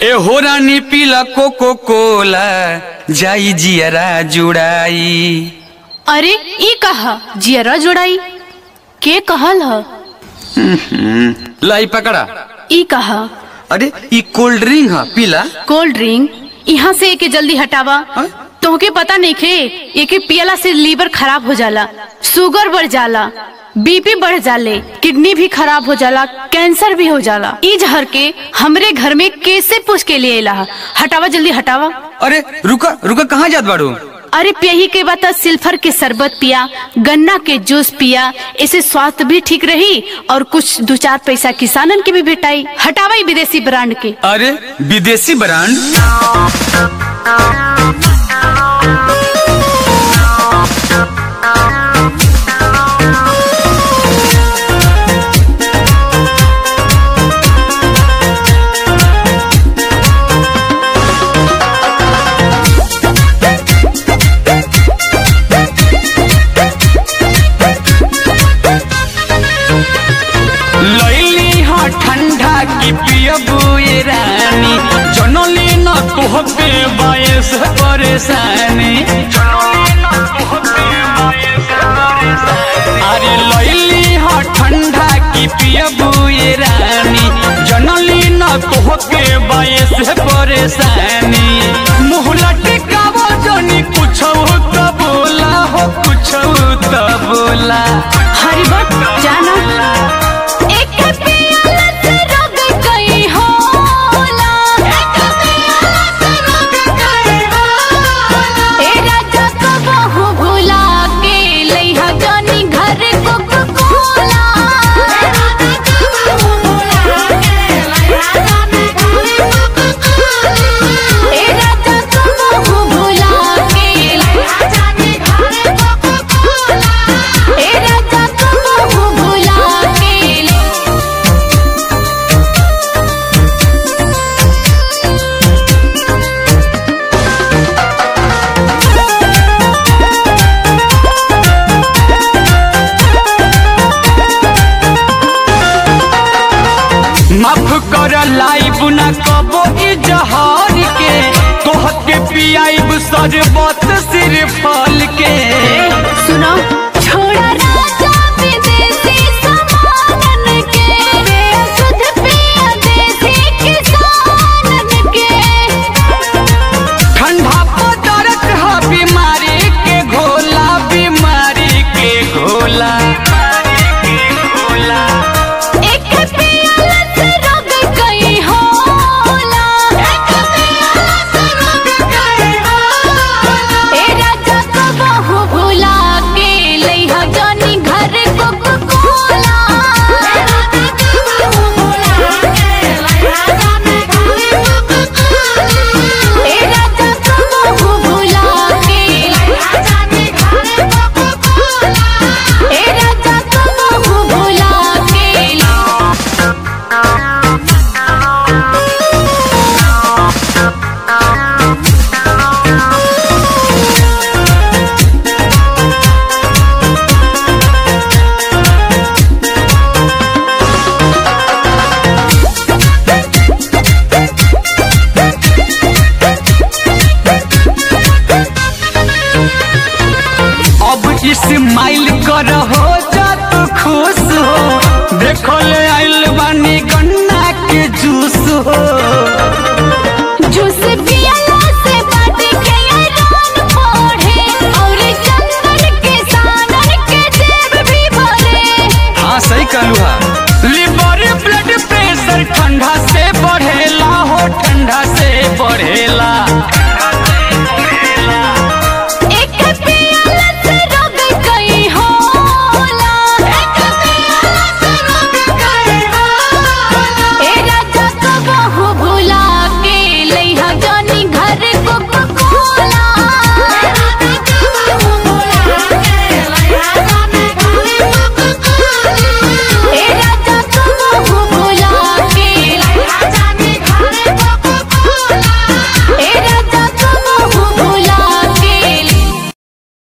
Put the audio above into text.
ए हो रानी पीला कोको कोला जाई जियरा जुड़ाई अरे ई कहा जियरा जोड़ाई के कहल ह लाई पकड़ा ई कहा अरे ई कोल्ड ड्रिंक है पीला कोल्ड ड्रिंक यहाँ से एके जल्दी हटावा हाँ? तोहके पता नहीं खे एके पियला से लीवर खराब हो जाला शुगर बढ़ जाला बीपी बढ़ जाले किडनी भी खराब हो जाला कैंसर भी हो जाला ई जहर के हमरे घर में कैसे पूछ के लिए ला हटावा जल्दी हटावा अरे रुका रुका कहाँ जात बाड़ू अरे पियही के बाद तो सिल्फर के शरबत पिया गन्ना के जूस पिया इससे स्वास्थ्य भी ठीक रही और कुछ दो चार पैसा किसानन के भी भेटाई हटावा ई विदेशी ब्रांड के अरे विदेशी ब्रांड लैली हा ठंडा की पियबू ये रानी जनली न तुहबे बायस परेशानी अरे लैली हा ठंडा की पियबू ये रानी जनली न तुहबे बायस परेशानी मुँह लटकावो जनी कुछ तो बोला हो कुछ तो बोला हरी बट जाना एक पियाला से रग गई होला एक पियाला से रग गई होला ए राजा को बहु भुला के लइहा जानी घर को कोला ए राजा को बहु भुला के लइहा जानी घर को कोला ए राजा को बहु भुला के लइहा जानी घर को कोला ए राजा को बहु भुला के ले माफ कर लाइब ना कबो ई जहार के तोह के पियाइब सरबत सिर फल के सुनो छोड़ा राजा विदेशी सामानन के शुद्ध पिया देसी किसानन के ठंडा पदार्थ है बीमारी के घोला बीमारी के घोला एक पियाला से रग गई होला एक पियाला से रग गई होला ए राजा को बहु भुला के लइहा जानी घर को कोला ए राजा को बहु भुला के लइहा जानी घर को कोला ए राजा को बहु भुला के लइहा जानी घर को कोला ए राजा को बहु भुला के अब इस्माइल कर हो जा तू खुश हो देखो ले आइल बानी गन्ना के जूस हो